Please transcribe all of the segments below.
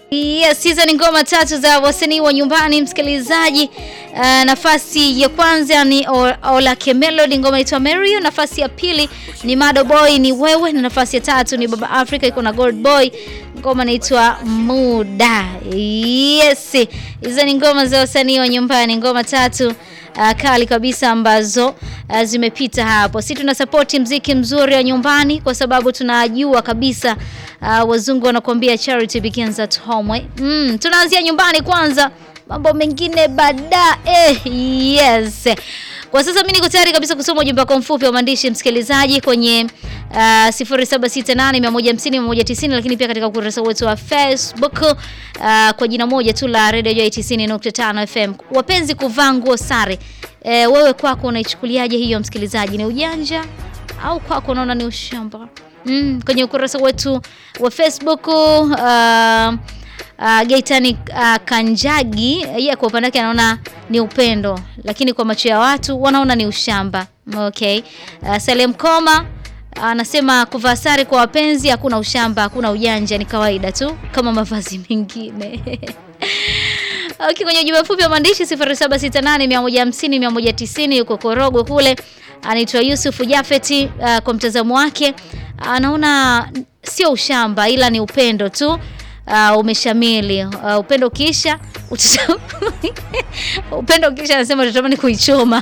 Yes, hizo ni ngoma tatu za wasanii wa nyumbani msikilizaji. Uh, nafasi ya kwanza ni Olake Melody, ngoma inaitwa Mario. Nafasi ya pili ni Mado Boy, ni wewe, na nafasi ya tatu ni Baba Africa iko na Gold Boy, ngoma inaitwa Muda. Yes, hizo ni ngoma za wasanii wa nyumbani, ngoma tatu Uh, kali kabisa ambazo uh, zimepita hapo. Sisi tuna support mziki mzuri wa nyumbani kwa sababu tunajua kabisa uh, wazungu wanakuambia charity begins at home. Mm, tunaanzia nyumbani kwanza, mambo mengine baadaye. Yes. Kwa sasa mimi niko tayari kabisa kusoma ujumbe wako mfupi wa maandishi msikilizaji kwenye uh, 0768150190 lakini pia katika ukurasa wetu wa Facebook uh, kwa jina moja tu la Radio Joy 90.5 FM. Wapenzi kuvaa nguo sare. E, wewe kwako unaichukuliaje hiyo msikilizaji? Ni ujanja au kwako unaona ni ushamba? Mm, kwenye ukurasa wetu wa Facebook uh, Uh, Gaitani uh, Kanjagi yeye kwa upande wake anaona ni upendo, lakini kwa macho ya watu wanaona ni ushamba. Okay. Uh, Salem Koma anasema uh, kuvaa sare kwa wapenzi hakuna ushamba, hakuna ujanja, ni kawaida tu kama mavazi mengine. Okay, kwenye ujumbe mfupi wa maandishi 0768150190 yuko Korogwe kule, anaitwa Yusuf Jafeti. Uh, kwa mtazamo wake anaona sio ushamba ila ni upendo tu. Uh, umeshamili. Uh, upendo ukiisha upendo ukiisha anasema utatamani kuichoma.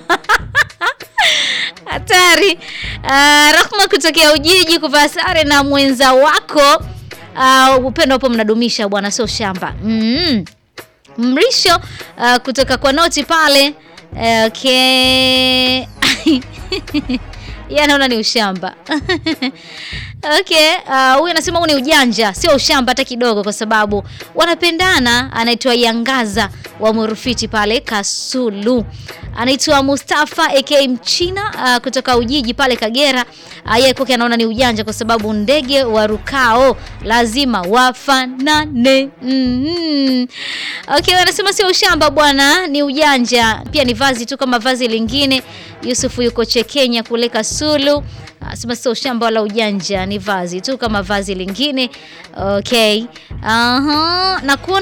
Hatari. Uh, Rahma kutokea Ujiji, kuvaa sare na mwenza wako uh, upendo hapo mnadumisha bwana, sio shamba. mm. Mrisho uh, kutoka kwa noti pale uh, okay. Yanaona ni ushamba Okay, huyu uh, anasema huu ni ujanja, sio ushamba hata kidogo, kwa sababu wanapendana. Anaitwa Yangaza wa Murufiti pale Kasulu. Anaitwa Mustafa aka Mchina uh, kutoka Ujiji pale Kagera. Uh, yeye kwake anaona ni ujanja kwa sababu ndege warukao lazima wafanane. mm -hmm. Okay, anasema sio ushamba bwana, ni ujanja pia, ni vazi tu kama vazi lingine. Yusufu yuko Chekenya kule Kasulu. Asema sio ushamba wala ujanja, ni vazi tu kama vazi lingine. Okay. Aha. Na kuona